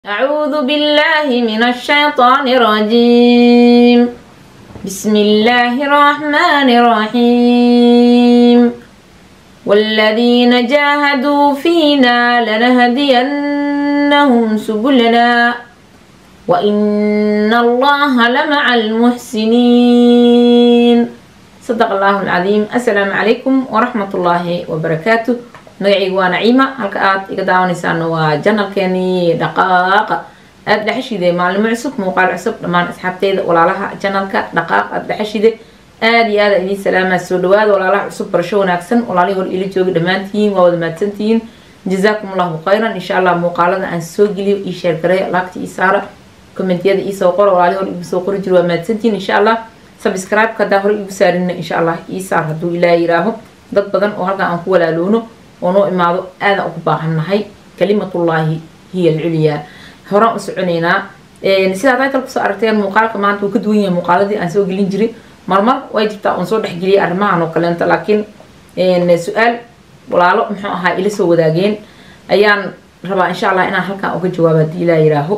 أعوذ بالله من الشيطان الرجيم بسم الله الرحمن الرحيم والذين جاهدوا فينا لنهدينهم سبلنا وإن الله لمع المحسنين صدق الله العظيم السلام عليكم ورحمة الله وبركاته magacayga waa naciima halka aad iga daawanaysaan waa janalkeenii dhaqaaqa aada dhexeshide maalimo cusub muuqaal cusub dhammaan asxaabteyda walaalaha janalka dhaqaaq aada dhexeshide aada iyo aada idiin salaamaa soo dhawaada walaalaha cusub barasho wanaagsan walaalihii hor ila jooga dhammaantihiin waa wada mahadsantihiin jazaakum allahu khayran insha allah muuqaalada aan soo geliyo ii sheergaray laagta ii saara kommentiyada iisoo qora walaalihii hor igu soo qori jiro waa mahadsantihiin insha allah subscribe-ka haddaa hore igu saarina insha allah ii saar hadduu ilaa yiraaho dad badan oo halkan aan ku walaaloono oo noo imaado aadaan ugu baahannahay kalimatullaahi hiya alculyaa horaan u soconeynaa sidaa title kusoo aragteen muuqaalka maanta wuu ka duwan yahay muuqaaladii aan soo gelin jiray marmar way jirtaa oon soo dhexgeliyay arrimahan oo kaleento laakiin su-aal walaalo muxuu ahaa ila soo wadaageen ayaan rabaa insha allah inaan halkan uga jawaabo haddii ilaa yiraaho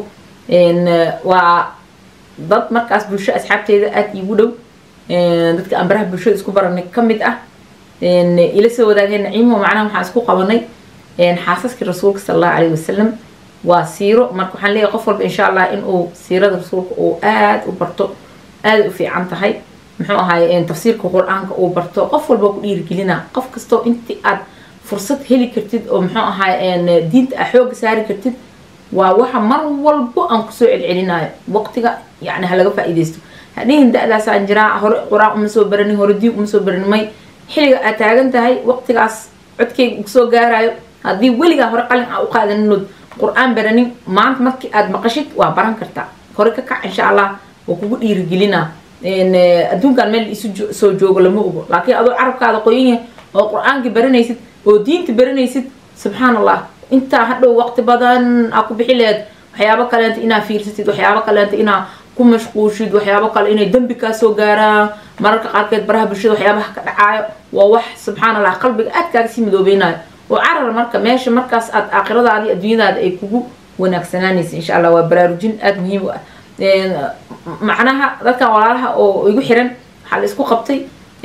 waa dad markaas bulsho asxaabteeda aada iigu dhow dadka aan baraha bulshada isku baranay ka mid ah ila soo wadaageen naciimo macnaha waxaan isku qabanay xaasaskii rasuulka sala allahu calayhi wasalam waa siiro marka waxaan leeyahay qof walba insha allah inuu siirada rasuulka uu aada u barto aada u fiican tahay muxuu ahaay tafsiirka qur-aanka uu barto qof walba ku dhiirigelina qof kastoo intii aad fursad heli kartid oo muxuu ahaay diinta a xooga saari kartid waa waxa mar walbo aan kusoo celcelinayo waqtiga yani halaga faa-iideysto hadhihin da-daasaan jiraa hore qur-aan uma soo baranin hore diin uma soo baranin may xilliga aad taagan tahay waqtigaas codkeyga uu soo gaarayo haddii weligaa hore qalin aa u qaadaninod qur-aan baranin maanta markii aad maqashid waa baran kartaa hore ka kac insha allah waa kugu dhiirigelinaa adduunkan meel isu soo joogo lama ogo laakiin adoo carabkaada qoyan yahay oo qur-aankii baranaysid oo diinta baranaysid subxaan allah intaa hadhow waqti badan aa ku bixi lehed waxyaabo kaleenta inaa fiirsatid waxyaabo kaleenta inaa ku mashquushid waxyaabo kale inay dembi kaa soo gaaraan mararka qaarkeed baraha bulshada waxyaabaha ka dhacaayo waa wax subxaan allah qalbiga aad kaaga sii midoobeynayo oo carar marka meesha markaas aad aakhiradaadi adduunyadaada ay kugu wanaagsanaanaysa insha allah waa baraarujin aada muhiim u ah macnaha dadkan walaalaha oo igu xiran waxaa la isku qabtay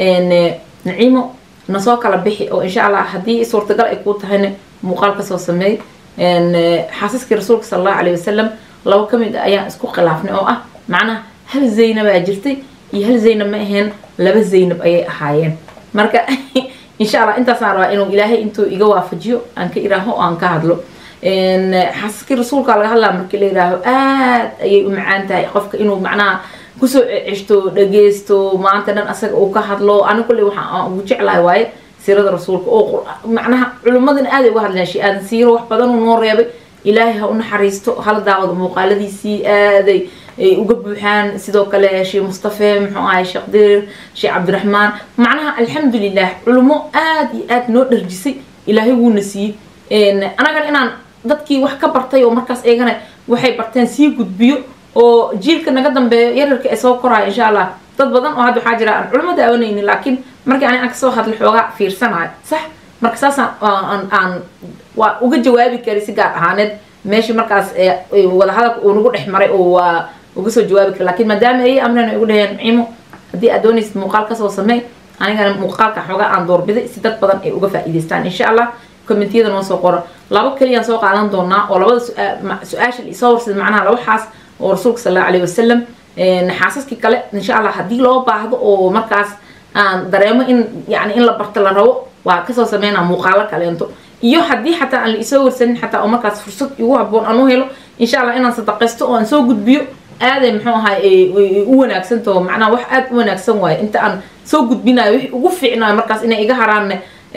naciimo nasoo kala bixi oo insha allah haddii suurtagal ay kuu tahayna muuqaal kasoo sameey xaasaskii rasuulka sala allahu calayhi wasalam labo ka mid a ayaan isku khilaafnay oo ah macnaha hal zaynabaa jirtay iyo hal zaynab ma aheen laba zaynab ayay ahaayeen marka insha allah intaasaan rabaa inuu ilaahay intuu iga waafajiyo aan ka iraaho oo aan ka hadlo xaasaskii rasuulka laga hadlaa markii la yiraaho aad ayay u macaan tahay qofka inuu macnaha kusoo ceshto dhageysto maanta dhan asaga uu ka hadlo ani kulley waxaan ugu jeclahay waaye siirada rasuulka oo macnaha culimmadana aaday uga hadleen shay aadan siiro wax badan uu noo reebay ilaahay ha u naxariisto hala daawado muuqaaladiisii aaday ay uga buuxaan sidoo kale sheekh mustafe muxuu ahay sheekh dirir sheekh cabdiraxmaan macnaha alxamdulilah culimo aada iyo aada noo dharjisay ilaahay wuuna siiyey anagana inaan dadkii wax ka bartay oo markaas eegana waxay barteen sii gudbiyo oo jiilka naga dambeeyo yararka ee soo koraya insha allah dad badan oo hadda waxaa jira aan culimo daawanaynin laakiin markii ani aan kasoo hadla xoogaa fiirsanayo sax marka saasaan aan waa uga jawaabi kari si gaar ahaaneed meesha markaas wadahadalka uu nagu dhex maray oo waa uga soo jawaabi kara lakiin maadaama ay amreen igu dhaheen ciimo haddii aad doonaysid muuqaal kasoo samey anigana muuqaalka xoogaa aan doorbiday si dad badan ay uga faa-iideystaan insha allah commentiyada noo soo qoro labo keliyaan soo qaadan doonaa oo labada su-aasha isoo warsada macnaha laba xaas oo rasuulka sala allahu alayhi wasalam xaasaskii kale insha allah haddii loo baahdo oo markaas aan dareemo in yani in la barto la rabo waa kasoo sameynaa muuqaalo kaleento iyo haddii xataa aan la isoo warsanin xataa oo markaas fursad igu haboon aan u helo insha allah inaan sadaqaysto oo aan soo gudbiyo aaday muxuu ahay u wanaagsantaho macnaha wax aada u wanaagsan waaye inta aan soo gudbinayo wixii ugu fiicnayo markaas inay iga haraanne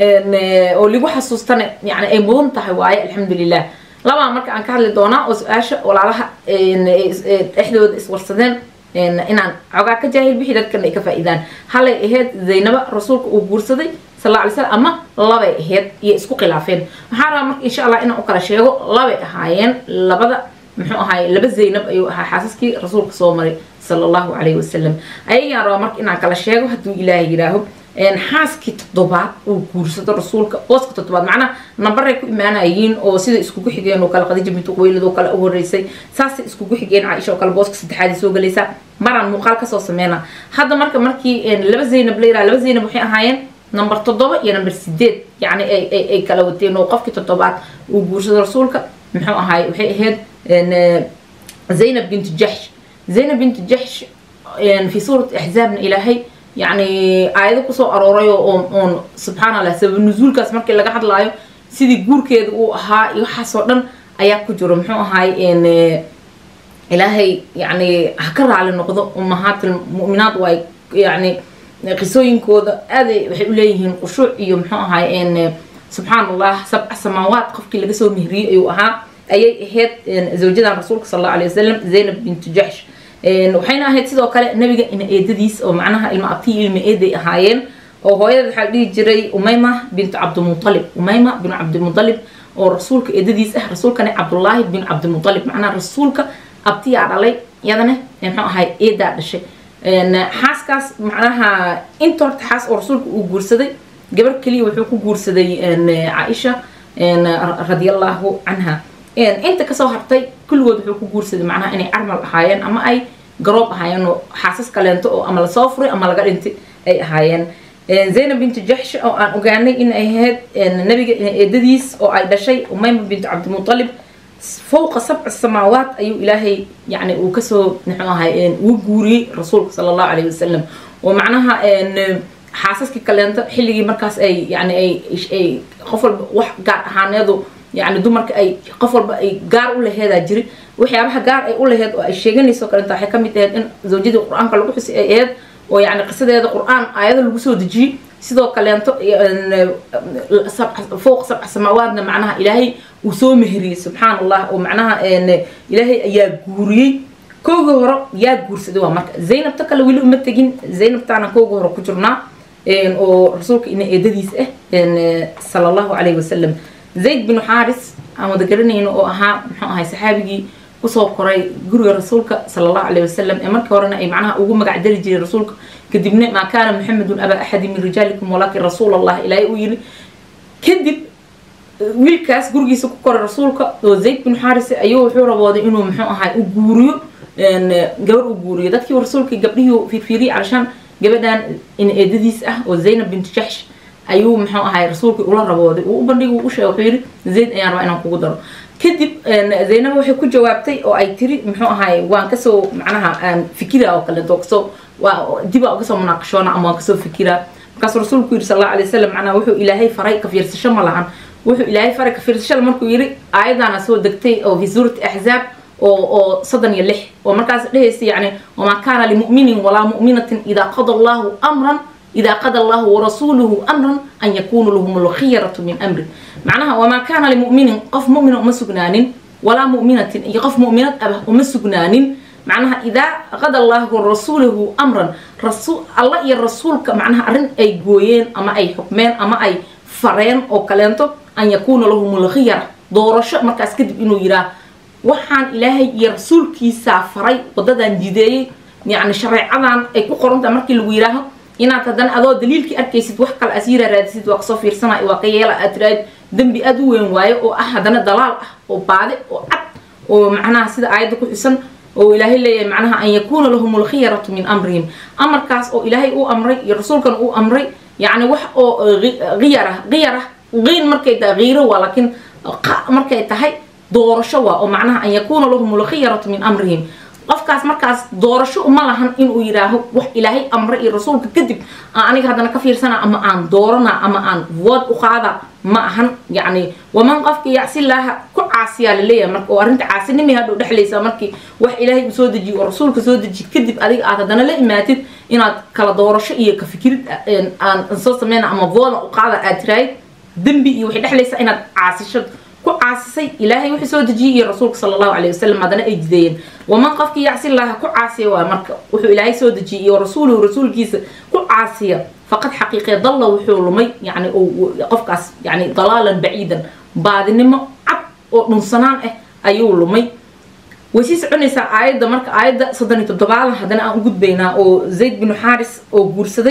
oo ligu xasuustane yani ay mudan tahay waaye alxamdulilah labaa marka aan ka hadli doonaa oo su-aasha walaalaha dhexdooda iswarsadeen inaan xogaa ka jaahil bixi dadkana ay ka faa-iidaan halay ahayd zaynaba rasuulka uu guursaday sal alla alay slam ama labay ahayd iyo isku khilaafeen waxaa rabaa marka insha allah inaan u kala sheego labay ahaayeen labada muxuu ahaay laba zaynab ayuu ahaa xaasaskii rasuulka soo maray sala allahu calayhi wasalam ayagaan rabaa marka inaan kala sheego hadduu ilaahay yiraaho xaaskii toddobaad uu guursado rasuulka booska toddobaad macnaha nambaray ku imaanayiin oo sida iskugu xigeen oo kale khadiija bintu quwaylid oo kale u horeysay saasay iskugu xigeen caaisha oo kale booska saddexaad soo galaysaa maraan muuqaal kasoo sameyna hadda marka markii laba zaynab la yiraha laba zaynab waxay ahaayeen number toddoba iyo number sideed yacni ay kala wateen oo qofkii toddobaad uu guursado rasuulka muxuu ahaay waxay ahayd zaynab bintu jaxsh zaynab bintu jaxsh fi suurati axzaabna ilaahay يعني aayado kusoo arooray oo oon subxaan allah sabab nusuulkaas markii laga hadlaayo sidii guurkeeda uu ahaa iyo waxaasoo dhan ayaa ku jiro muxuu ahaay ilaahay yani ha ka raali noqdo umahaatil mu'minaad waay yani qisooyinkooda aaday waxay u leeyihiin qushuuc iyo muxuu ahaay subxaan allah sabca samaawaat qofkii laga soo mehriyey ayuu ahaa ayay ahayd zawjadan rasuulka sal alla alay wasalam zaynab bintu jaxsh waxayna ahayd sidoo kale nabiga ina eedadiis oo macnaha ilma abtii ilma eeday ahaayeen oo hooyada waxaa dhihi jiray umayma bintu cabdimualib umayma bin cabdimualib oo rasuulka eedadiis ah rasuulkana cabdullaahi bin cabdimualib macnaha rasuulka abtiyaa dhalay iyadana muxuu ahay eedaa dhashay xaaskaas macnaha inta horta xaas oo rasuulka uu guursaday gabar keliya wuxuu ku guursaday caaisha radiallahu canha inta kasoo hartay kulligood wuxuu ku guursaday macnaha inay carmal ahaayeen ama ay garoob ahaayeen oo xaasas kaleento oo ama lasoo furay ama laga dhintay ay ahaayeen zaynab bintu jaxsh oo aan ogaanay in ay ahayd nabiga eedadiis oo ay dhashay umayma bintu cabdimualib fowqa sabca samaawaat ayuu ilaahay yani uu kasoo muxuu ahay uu guuriyey rasuulka sala allahu calayhi wasalam oo macnaha xaasaskii kaleento xilligii markaas ay yani ay qof walba wax gaar ahaaneedu yani dumarka ay qof walba ay gaar u laheedaa jiri waxyaabaha gaar ay u laheed oo ay sheeganayso kalenta waxay kamid ahayd in zawjadii qur-aanka lagu xusi ay ahayd oo yani qisadeeda qur-aan aayado lagu soo dejiyey sidoo kaleento fowq sabca samaawaadna macnaha ilaahay uu soo meheriyey subxaan allah oo macnaha ilaahay ayaa guuriyey koogii hore yaa guursaday waa marka zaynabta kale weli uma tegin zaynabtaana koogii hore ku jirnaa oo rasuulka ina eedadiis ah sala allahu calayhi wasalam zayd binu xaaris aan wada garanayno oo ahaa muxuu ahay saxaabigii kusoo koray guriga rasuulka sala allahu calayhi wasalam ee markii horena ay macnaha ugu magac dari jiray rasuulka kadibna maa kaana maxamedun abaa axadi min rijaalikum walaakin rasuul allah ilaahay uu yiri kadib wiilkaas gurigiisa ku koray rasuulka oo zayd binu xaaris ayuu wuxuu rabooday inuu muxuu ahay u guuriyo gabar u guuriyo dadkii rasuulka gabdhihii fiirfiiriyay calashaan gabadhan in eedadiis ah oo zaynab bintu jaxsh ayuu muxuu ahay rasuulkii ula rabooday uu u bandhigi u sheegay wuxuu yidhi zayd ayaan rabaa inaan kugu daro kadib zaynab waxay ku jawaabtay oo ay tiri muxuu ahay waan kasoo macnaha aan fikira oo kaleeto kasoo dibaa kasoo munaaqashoona ama waan kasoo fikiraa markaasuu rasuulku yidhi sal alla alay wasalam macnaha wuxuu ilaahay faray ka fiirsasho ma lahan wuxuu ilaahay faray ka fiirsashada markuu yidhi aayadaana soo degtay oo fi suurati axzaab oo oo soddon iyo lix oo markaas dhehaysa yani wamaa kaana limu'minin walaa mu'minatin idaa qada allahu amran إذا قضى الله ورسوله أمرا أن يكون لهم الخيرة من أمره معناها وما كان لمؤمن قف مؤمن وما سجنان ولا مؤمنة يقف مؤمنة أبه وما سجنان معناها إذا قضى الله ورسوله أمرا رسول الله يا الرسول معناها أرن أي جوين أما أي حكمين أما أي فرين أو كلانتو أن يكون لهم الخيرة دورش مركز كذب إنه يرى وحان إلهي يا رسول كي سافري وددان جدي يعني شريعة أي كقرنت مركي لويراها inaad haddana adoo daliilkii arkaysid wax kale asiira raadisid waa kasoo fiirsana waa ka yeela aad tiraad dembi aad u weyn waayo oo ah haddana dalaal ah oo baade oo cad oo macnaha sida aayadda ku xusan oo ilaahay leeyahay macnaha an yakuuna lahum alkhiyaratu min amrihim amarkaas oo ilaahay uu amray iyo rasuulkan uu amray yacni wax oo khiyarah khiyarah qiin markay tahay khiiro waa laakiin markay tahay doorasho waa oo macnaha an yakuuna lahum alkhiyaratu min amrihim qofkaas markaas doorasho uma lahan inuu yidhaaho wax ilaahay amre iyo rasuulka kadib aan aniga haddana ka fiirsana ama aan doorana ama aan wood u qaada ma ahan yacni waman qofka yacsilaaha ku caasiyaa laleeyahay marka oo arrinta caasinimay hadhow dhexlaysaa markii wax ilaahay uu soo dejiyo oo rasuulka soo dejiyo kadib adiga aad haddana la imaatid inaad kala doorasho iyo ka fikirid aan soo sameyna ama wooda u qaada aad tiraahid dembi iyo waxay dhexlaysaa inaad caasishad ku caasisay ilaahay wuxuu soo dejiyey iyo rasuulka sala allahu calayhi wasalam haddana ay jideeyeen waman qofkii yacsi laha ku caasiya waa marka wuxuu ilaahay soo dejiyey iyo rasuuluhu rasuulkiisa ku caasiya faqad xaqiiqee dalla wuxuu lumay yani qofkaas yani dalaalan baciidan baadinimo cad oo dhunsanaan ah ayuu lumay way sii soconaysaa aayadda marka aayadda soddon iyo toddobaad haddana aan u gudbaynaa oo zayd binu xaaris oo guursaday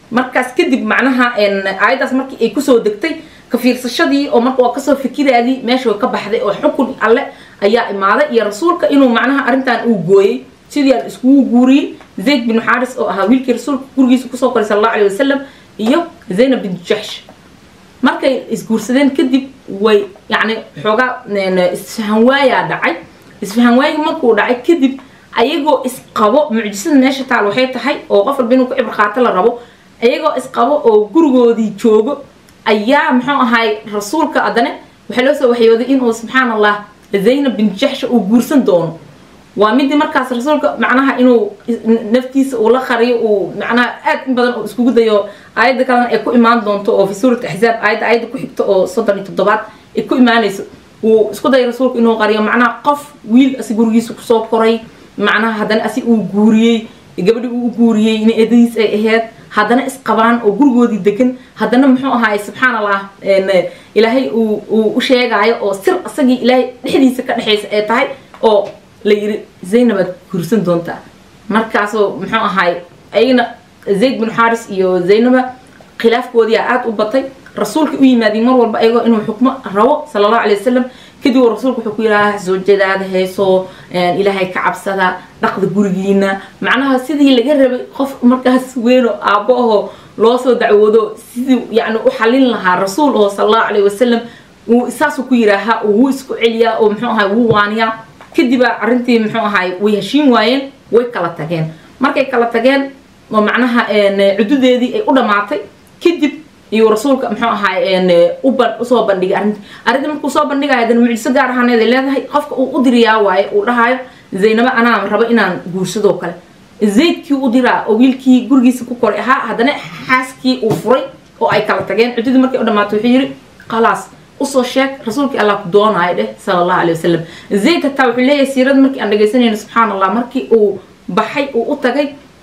markaas kadib macnaha aayaddaas markii ay kusoo degtay ka fiirsashadii oo marka waa kasoo fikiraadii meesha ka baxday oo xukun alle ayaa imaaday iyo rasuulka inuu macnaha arrintan uu gooyey sidii aan iskugu guuriyey zayd bin xaaris oo ahaa wiilkii rasuulka gurigiisa kusoo koray sal allahu alay wasalam iyo zaynab bin jaxsh markay isguursadeen kadib way yacni xoogaa isfahan waayaa dhacay isfahan waayii markuu dhacay kadib ayagoo isqabo mucjisada meesha taal waxay tahay oo qof walba inuu ku cibr qaato la rabo ayagoo isqabo oo gurigoodii joogo ayaa muxuu ahay rasuulka adane waxaa loo soo waxyooday inuu subxaan allah zaynab bin jaxsha uu guursan doono waa midii markaas rasuulka macnaha inuu naftiisa uu la qariyo uu macnaha aad in badan uu iskugu dayo aayadda kalena ay ku imaan doonto oo fi suurat axzaab aayadda aayadda ku xigto oo soddon iyo toddobaad ay ku imaanayso uu isku dayo rasuulka inuu qariyo macnaha qof wiil asi gurigiisa kusoo koray macnaha haddana asi uu guuriyey gabadhi uu guuriyey in eedadiis ay ahayd haddana isqabaan oo gurigoodii degan haddana muxuu ahaay subxaan allah ilaahay uu u sheegaayo oo sir isagii ilaahay dhexdiisa ka dhexaysa ee tahay oo la yiri zaynabaad guursan doontaa markaasoo muxuu ahaay ayagana zayd bin xaaris iyo zaynaba khilaafkoodiia aada u batay rasuulka u yimaadiy mar walba ayagoo inuu xukmo rabo sala allahu alay wasalam kadib uu rasuulku wuxuu ku yidhaha zawjadaada heesoo ilaahay ka cabsada dhaqda gurigiina macnaha sidii laga rabay qof markaas weynoo aabbo ahoo loo soo dacwoodo sidii yacni u xalin lahaa rasuul oo sala allahu calayh wasalam uu saasuu ku yidhaahaa oo wuu isku celiyaa oo muxuu ahay wuu waaniyaa kadibaa arrintii muxuu ahay way heshiin waayeen way kala tageen markay kala tageen oo macnaha cududeedii ay u dhammaatay kadib iyo rasuulka muxuu ahaay uban usoo bandhigay arrinta arrinta markuu soo bandhigayo hadana mucjiso gaar ahaaneed ay leedahay qofka uu u diriyaa waaye uu dhahayo zaynabo anaa rabo inaan guursadoo kale zaydkii u diraa oo wiilkii gurigiisa ku koray ahaa haddana xaaskii uu furay oo ay kala tageen cududii markay u dhamaato wuxuu yidhi khalaas usoo sheeg rasuulkii allah ku doonaayo dheh sala allahu alay wasalam zayd hataa wuxuu leeyahay siirada markii aan dhegaysanayno subxaan allah markii uu baxay uu u tagay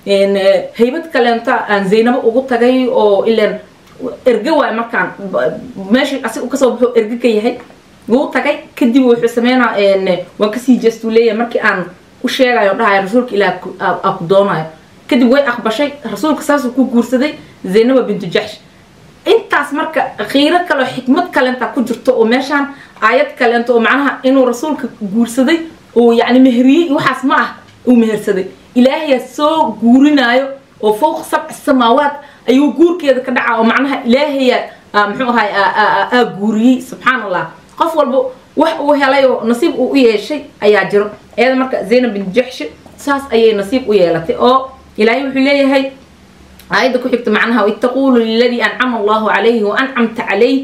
haybad kaleenta aan zaynabo ugu tagay oo ilan erge waay markaan meeshii asig kasoo baxo erge ka yahay wuu tagay kadib wuxuu sameynaa waan kasii jeestuu leeyahay markii aan u sheegayo dhahayo rasuulka ilaah aa ku doonayo kadib way aqbashay rasuulka saasuu ku guursaday zaynaba bintu jaxsh intaas marka khiiro kaleo xikmad kalenta ku jirto oo meeshaan aayad kalenta oo macnaha inuu rasuulka guursaday oo yacni meheriyey waxaas ma ah uu mehersaday ilaahayaa soo guurinaayo oo fowq sabci samaawaat ayuu guurkeeda ka dhacaa oo macnaha ilaahaya muxuu ahay aa guuriyey subxaan allah qof walba wax uu helay oo nasiib uu u yeeshay ayaa jiro eeda marka zaynab bin jaxshi saas ayay nasiib u yeelatay oo ilaahay wuxuu leeyahay aayadda ku xigta macnaha id taquulu liladii ancama allahu calayhi wa ancamta calayh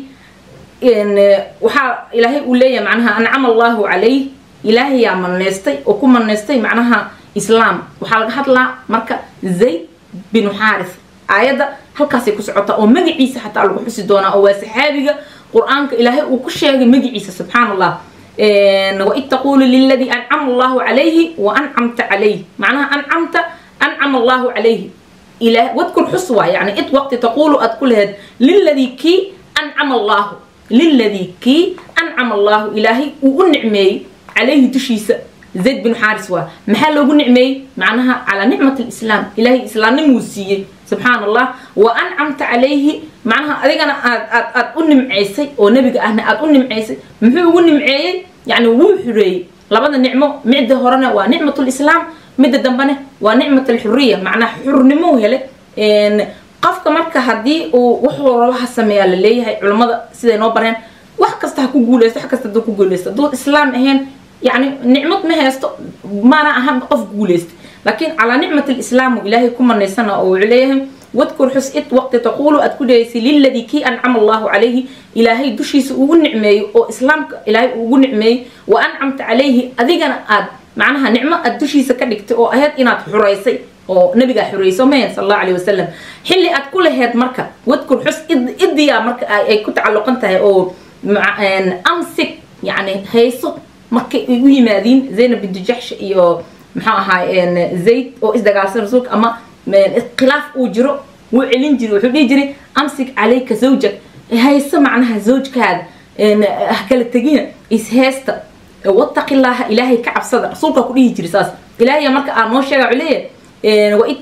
waxaa ilaahay uu leeyahay macnaha ancama allahu calayh ilaahayaa maneystay oo ku maneystay macnaha islaam waxaa laga hadlaa marka zayd binu xaaris aayadda halkaasay ku socotaa oo magaciisa xataa lagu xusi doonaa oo waa saxaabiga qur-aanka ilaahay uu ku sheegay magaciisa subxaan allah waid taquulu liladii ancama allahu calayhi wa ancamta calayh macnaha ancamta ancama allahu calayhi إله واذكر حسوة يعني إت وقت تقول أدخل هاد للذي كي أنعم الله للذي كي أنعم الله إلهي ونعمي عليه تشيس زيد بن حارس وا محل ونعمي معناها على نعمة الإسلام إلهي إسلام نموسية سبحان الله وأنعمت عليه معناها أديك أنا أد أد أد أنم عيسى ونبي أنا أد أنم عيسى محو ونم عيسى يعني وحري لبدا نعمة معدة هرنا ونعمة الإسلام midda dambene waa nicmat alxuriya macnaha xurnimo hele qofka marka haddii uu wuxuu rabo ha sameeyaa la leeyahay culammada siday noo bareen wax kasta ha ku guuleysto wax kasta hadduu ku guuleysto hadduu islaam ahayn yacni nicmad ma haysto maana ahan qof guuleysta laakiin calaa nicmat alislaamu ilaahay ku manaysana oo wuxuu leeyahay wadkur xus id waqti taquulu aad ku dheeysay liladii kii ancama allahu calayhi ilaahay dushiisa ugu nicmeeyo oo islaamka ilaahay ugu nicmeeyey wa ancamta calayhi adigana aad macnaha nicmo aad dushiisa ka dhigtay oo ahayd inaad xuraysay oo nabigaa xurayso mahan sal allahu alayh wasalam xilli aad ku laheyd marka wadkur xus idiyaa marka ay ku tacalluqan tahay oo amsig yani hayso markay u yimaadiin zaynab bintu jaxsh iyo muxuu ahaay zayd oo isdagaalsan rasuulka ama khilaaf uu jiro wuu celin jiray wuxuu dhihi jiray amsig calayka zawjak hayso macnaha zawjkaada kala tegina isheysta wataqi illaaha ilaahay ka cabsada rasuulkaa ku dhihi jiray saas ilaahay marka aa noo sheega wuxuu leeyahay waid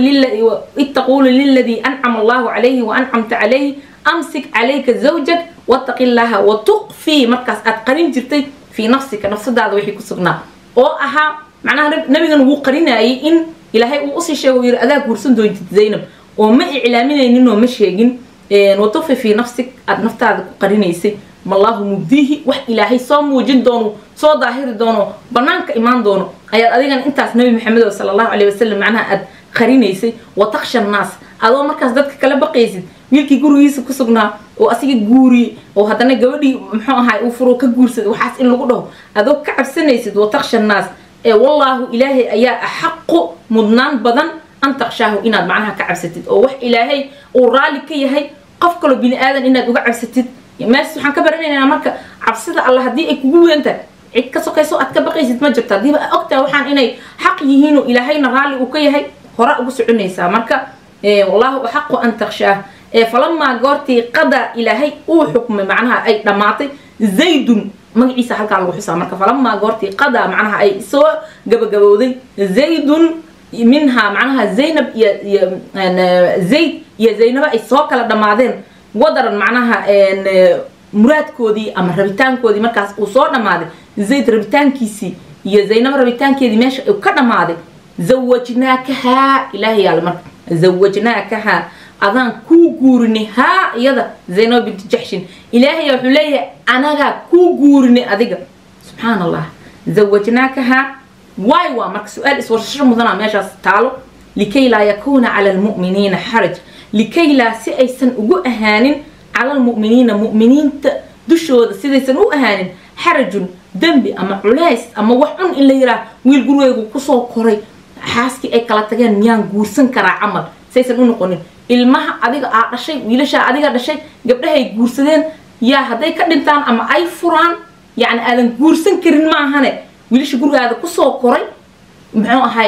taquulu liladii ancama allahu calayhi wa ancamta calayhi amsik calayka zawjak wattaqi llaha wa tuqfii markaas aad qarin jirtay fii nafsika nafsadaada wixii ku sugnaa oo ahaa macnaha nabigan wuu qarinayay in ilaahay uu usii sheego yiri adaa guursan doontid zaynab oo ma iclaaminaynin oo ma sheegin watuqfi fii nafsik aad naftaada ku qarinaysay mallahu mubdiihi wax ilaahay soo muujin doono soo daahiri doono banaanka imaan doono ayaad adigana intaas nabi maxamed sala allahu caleyhi wasalam macnaha aad qarinaysay wa taksha naas adoo markaas dadka kala baqaysid wiilkii gurigiisa ku sugnaa oo asiga guuriyey oo haddana gabadhii muxuu ahay uu furo ka guursaday waxaas in lagu dhaho adoo ka cabsanaysid wa taksha naas ee wallaahu ilaahay ayaa axaqu mudnaan badan an taqshaahu inaad macnaha ka cabsatid oo wax ilaahay uu raalli ka yahay qof kaloo bini aadan inaad uga cabsatid mees waxaan ka baranaynaa marka cabsida alla haddii ay kugu weyntahay cid ka sokayso aad ka baqaysid ma jirto haddiiba ogtahay waxaan inay xaq yihiin oo ilaahayna raalli uu ka yahay hore ugu soconaysaa marka wallahu axaqu an takshaah falamaa goortii qadaa ilaahay uu xukmay macnaha ay dhammaatay zaydun magaciisa halkaa lagu xusaa marka falamaa goortii qadaa macnaha ay soo gabagabowday zaydun minhaa macnaha zaynab iyo iyo zayd iyo zaynaba ay soo kala dhammaadeen wadaran macnaha muraadkoodii ama rabitaankoodii markaas uu soo dhammaaday zayd rabitaankiisii iyo zaynaba rabitaankeedii meesha uu ka dhammaaday zawajnaakahaa ilaahay yaala marka zawajnaakahaa adaan kuu guurinay haa iyada zaynaba binti jaxshin ilaahay wuxuu leeyahay anagaa kuu guurinay adiga subxaan allah zawajnaakahaa waay waa marka su-aal iswarshasho mudana meeshaas taalo likay laa yakuuna cala almu'miniina xaraj likay laa si aysan ugu ahaanin cala almu'miniina mu'miniinta dushooda sidaysan u ahaanin xarajun dembi ama culays ama wax cun in la yiraah wiil gurigeygu kusoo koray xaaskii ay kala tageen miyaan guursan karaa camal saysan u noqonin ilmaha adiga aa dhashay wiilashaa adiga dhashay gabdhahay guursadeen yaa hadday ka dhintaan ama ay furaan yacni aadan guursan karin maahane wiilasha gurigaada kusoo koray muxuu ahay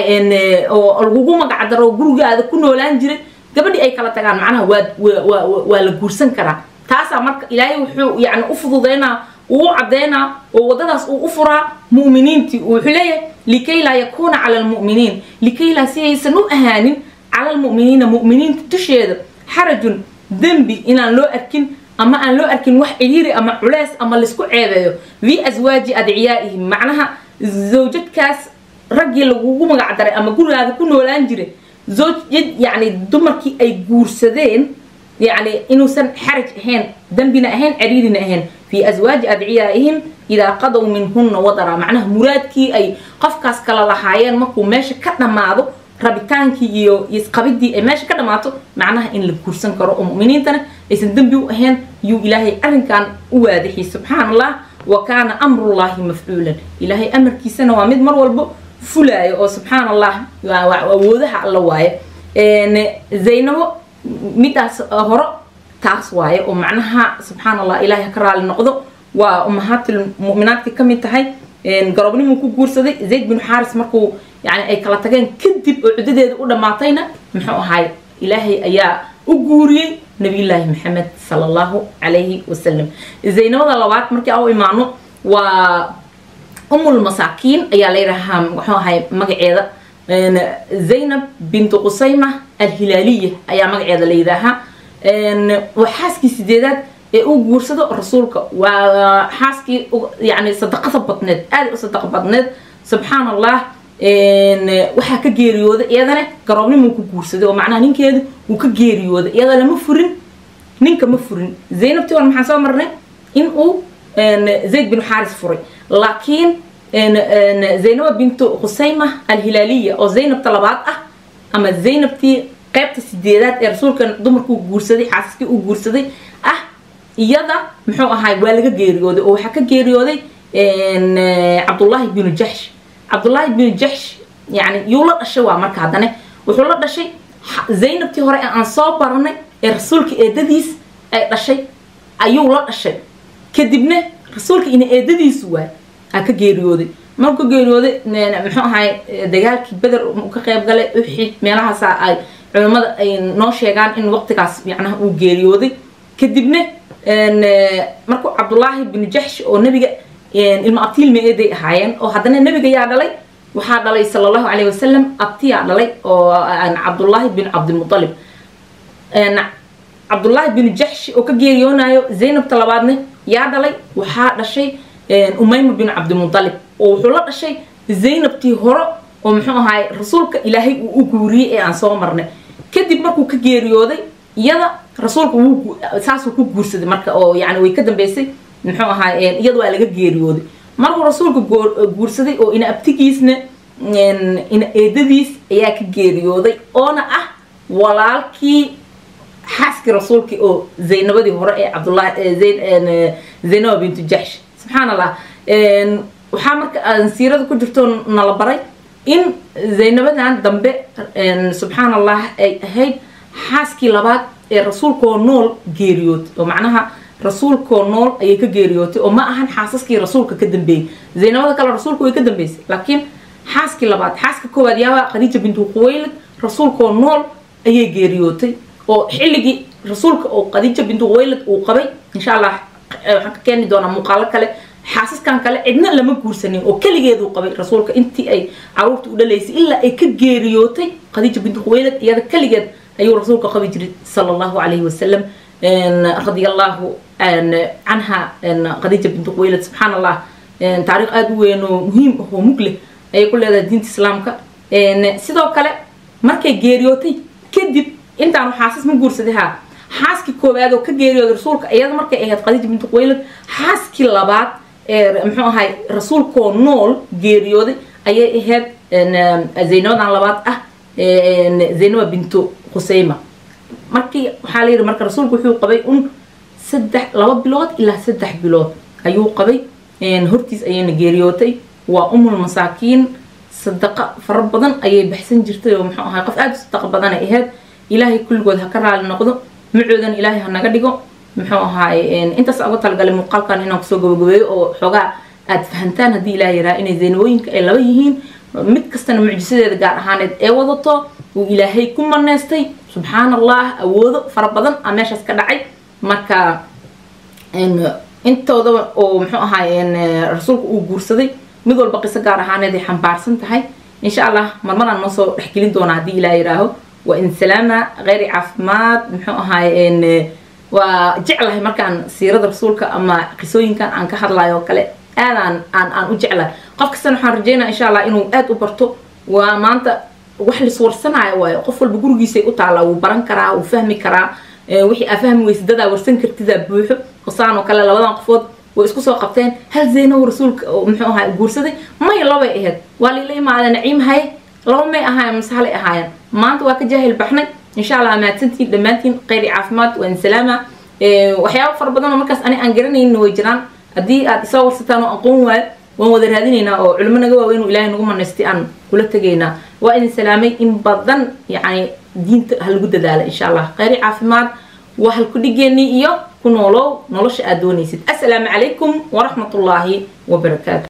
oo lagugu magacdaro gurigaada ku noolaan jiray gabadhii ay kala tagaan macnaha waa waa la guursan karaa taasaa marka ilaahay wuxuu yani u fududeynaa uu u caddeynaa oo waddadaas uu u furaa mu'miniintii wuxuu leeyahay likay laa yakuuna cala almu'miniin likay laa si aysan u ahaanin cala almu'miniina mu'miniinta dusheeda xarajun dembi inaan loo arkin ama aan loo arkin wax ciriiri ama culeys ama laisku ceebeeyo fii aswaaji adciyaa'ihim macnaha zawjadkaas raggii lagugu magacdaray ama gurigaada ku noolaan jiray zawjad yacni dumarkii ay guursadeen yacni inuusan xaraj ahayn dembina ahayn ciriirina ahayn fii aswaaji adciyaa'ihim idaa qadow minhunna wadara macnaha muraadkii ay qofkaas kala lahaayeen markuu meesha ka dhammaado rabitaankii iyo isqabidii ay meesha ka dhammaato macnaha in la guursan karo oo mu'miniintana aysan dembi u ahayn yuu ilaahay arrinkan u waadixiyay subxaan allah wa kaana amrullaahi mafcuulan ilaahay amarkiisana waa mid mar walbo fulaayo oo subxaan allah awoodaha alla waaye zaynabo midaas horo taas waaye oo macnaha subxaan allah ilaahay ka raali noqdo waa umahaatil mu'minaadka ka mid tahay garobnimuu ku guursaday zayd bin xaaris markuu yani ay kala tageen kadib oo cuddadeeda u dhammaatayna muxuu ahay ilaahay ayaa u guuriyey nabiyullaahi maxamed sala allahu calayhi wasalam zaynabada labaad markii aan u imaano waa umul masaakiin ayaa la yidhaahaa muxuu ahay magaceeda zaynab bintu qusayma alhilaaliya ayaa magaceeda la yidhaahaa waa xaaskii sideedaad ee uu guursado rasuulka waa xaaskii yani sadaqada badneed aada u sadaqa badneed subxaan allah waxaa ka geeriyooday iyadana garoobnimuu ku guursaday oo macnaha ninkeedu uu ka geeriyooday iyada lama furin ninka ma furin zaynabtii war maxaan soo marnay in uu zayd bin xaaris furay laakiin zaynaba bintu khusayma alhilaaliya oo zaynabta labaad ah ama zaynabtii qaybta sideedaad ee rasuulka dumarkuu guursaday xaasaskii uu guursaday ah iyada muxuu ahaay waa laga geeriyooday oo waxaa ka geeriyooday cabdullaahi binu jaxsh cabdullaahi binu jaxsh yani yuu la dhashay waa marka haddane wuxuu la dhashay zaynabtii hore ee aan soo baranay ee rasuulka eedadiis ay dhashay ayuu la dhashay kadibna rasuulka ina eedadiisu waay aa ka geeriyooday markuu ka geeriyooday muxuu ahaay dagaalkii beder ka qayb galay uxid meelahaasa ay culimmada ay noo sheegaan in waqtigaas macnaha uu geeriyooday kadibna markuu cabdullaahi binu jaxsh oo nebiga ilma abtiil meeday ahaayeen oo haddana nebiga yaa dhalay waxaa dhalay sala allahu calayhi wasalam abtiyaa dhalay oo cabdullaahi bin cabdilmutalib cabdullaahi bin jaxshi oo ka geeriyoonayo zaynabta labaadne yaa dhalay waxaa dhashay umayma bin cabdilmutalib oo wuxuu la dhashay zaynabtii hore oo muxuu ahaay rasuulka ilaahay uu u guuriyey ee aan soo marnay kadib markuu ka geeriyooday iyada rasuulka wuu saasuu ku guursaday marka oo yani way ka dambeysay muxuu ahaay iyada waa laga geeriyooday markuu rasuulka guursaday oo ina abtigiisna ina eedadiis ayaa ka geeriyooday oona ah walaalkii xaaskii rasuulkii oo zaynabadii hore ee cabdullahi zaynaba bintu jaxsh subxaan allah waxaa marka aan siirada ku jirto nala baray in zaynabadan dambe subxaan allah ay ahayd xaaskii labaad ee rasuulkoo nool geeriyootay oo macnaha rasuulkoo nool ayay ka geeriyootay oo ma ahan xaasaskii rasuulka ka dambeeyey zaynabada kale rasuulka way ka dambeysay laakiin xaaskii labaad xaaska koowaad yaaba khadiija bintu quwaylid rasuulkoo nool ayay geeriyootay oo xilligii rasuulka oo khadiija bintu quwaylid uu qabay insha allah waxaan ka keeni doonaa muuqaalo kale xaasaskan kale cidna lama guursanin oo keligeeduu qabay rasuulka intii ay caruurta u dhalaysay ilaa ay ka geeriyootay khadiija bintu quwaylid iyada keligeed ayuu rasuulka qabi jiray sala allahu calayhi wasalam radia allahu canha khadiija bintu quwaylid subxaan allah taariikh aada u weyn oo muhiim ah oo mug leh ayay ku leedahay diinta islaamka sidoo kale markay geeriyootay kadib intaanu xaasas ma guursaday haa xaaskii koowaad oo ka geeriyooday rasuulka iyada markay ahayd khadiija bintu quwaylid xaaskii labaad ee muxuu ahay rasuulkoo nool geeriyooday ayay ahayd zaynabadan labaad ah zaynaba bintu khuseyma markii waxaa la yidhi marka rasuulku wuxuu qabay un saddex laba bilood ilaa saddex bilood ayuu qabay hortiis ayayna geeriyootay waa umul masaakiin sadaqa fara badan ayay baxsan jirtay oo muxuu ahay qof aada u sadaqa badanay ahayd ilaahay kulligood ha ka raali noqdo macoodan ilaahay ha naga dhigo muxuu ahaay intaas uga talagalay muuqaalkan inaan kusoo gabagabeeyo oo xoogaa aada fahantaan haddii ilaah yaraa inay zaynabooyinka ay laba yihiin mid kastana mucjisadeeda gaar ahaaneed ee wadato uu ilaahay ku maneystay subxaan allah awoodo fara badan a meeshaas ka dhacay marka intoodaba oo muxuu ahaay rasuulka uu guursaday mid walba qiso gaar ahaaneed ay xambaarsan tahay insha allah marmadaan noo soo dhexgelin doonaa haddii ilaah yiraaho waa in salaama kheyri caafimaad muxuu ahaay waa jeclahay markaan siirada rasuulka ama qisooyinkan aan ka hadlayo oo kale aadaan aan aan u jeclahay qof kastana waxaan rajeynaya insha allah inuu aada u barto waa maanta wax liswarsanaayo waayo qof walba gurigiisay u taallaa wuu baran karaa wuu fahmi karaa wixii aa fahmi weysa dadaa warsan kartidaa buuxo qosaan oo kale labadan qofood way isku soo qabteen hal zaynow rasuulka oo muxuu ahaa guursaday may labay ahayd waa liila imaada naciim haye laba may ahaayeen masahalay ahaayeen maanta waa ka jaahil baxnay insha allah mahadsantiin dhammaantiin kheyri caafimaad waan salaama waxyaaba fara badan oo markaas ani aan garanaynin way jiraan haddii aad isoo warsataan oo aqoon waayo waan wada raadinaynaa oo culimo naga waaweyn uu ilaahay nagu manaystay aan kula tegaynaa waa idin salaamay in badan yacni diinta ha lagu dadaala insha allah kheyri caafimaad waa halku dhigeenii iyo ku noolow nolosha aad doonaysid assalaamu calaykum waraxmatullaahi wabarakaatu